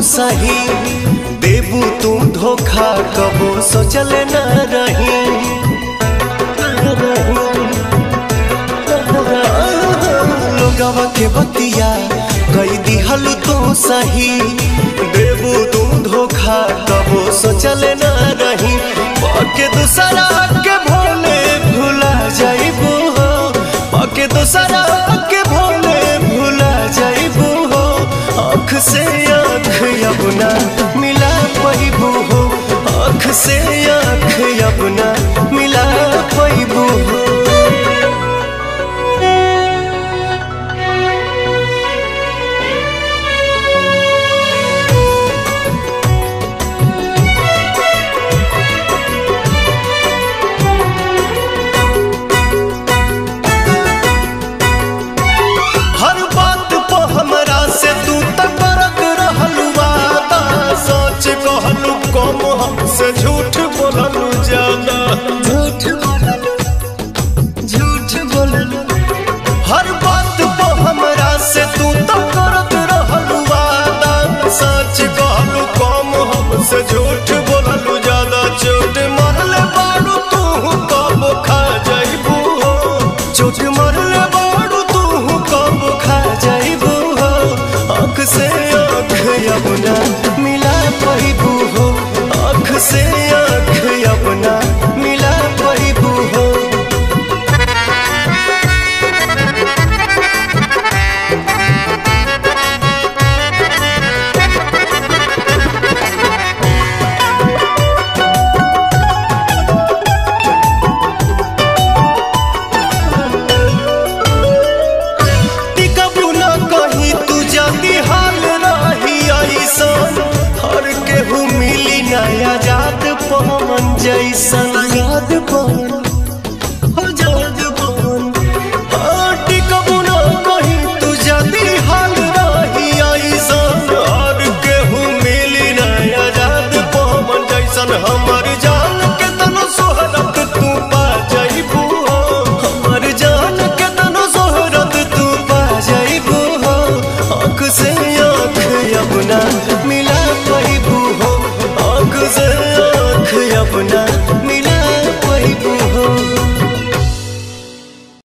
सही देबू तू धोखा कबो सोचल न रही लोगवा के बतिया कई दिहल तू सही देबू तू धोखा कबो सोचल न रही पके दूसरा के भोले भुला जाइबू हो पके दूसरा के भोले भुला जाइबू हो आँख से आँख अपना मिला पैबू हो आँख से आँख अपना मिला पैबू हो हर बात पे हमरा से तू तक करत रहलू वादा सच कहलू कम हमसे झूठ बोललू ज्यादा झूठ बोललू झूठ बोललू हर बात पे हमरा से तू तक करत रहलू वादा सच कहलू कम हमसे झूठ बोललू ज्यादा चोट मरले बाड़ू तू कब खा जाइबू हो चोट मरले बाड़ू तू कब खा जाइबू हो आँख से आँख अपना मिला पैबू हो आँख से आँख अपना मिला पैबू हो टिकबू न कहीं तू जल्दी हाल रही ऐसन हर केहू मिली नया जात पवन जैसन याद पवन